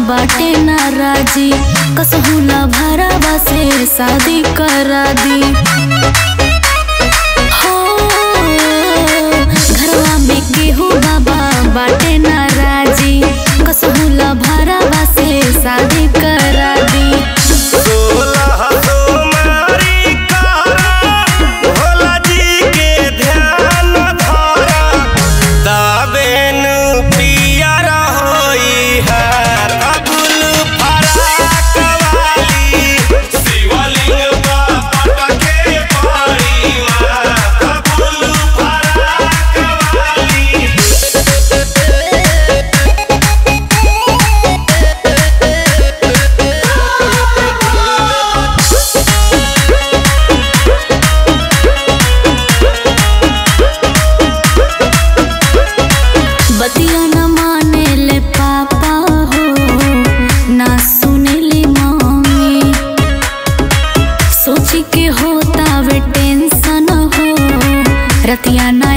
बाटे नाराजी कसहुला भरावा से शादी करा दी हो घरवा में केहू बाबा बाटे नाराजी कसहुला भरावा से शादी करा दी सोलह सोमवारी करा, भोला जी के ध्यान धरा, तबेन पियर होई है अबुल फराक वाली। शिवलिंग बापट के पड़ी माँ, अबुल फराक वाली। बतिया न माने ले पापा हो ना सुने ले मम्मी सोची के होता वे टेंशन हो रतिया ना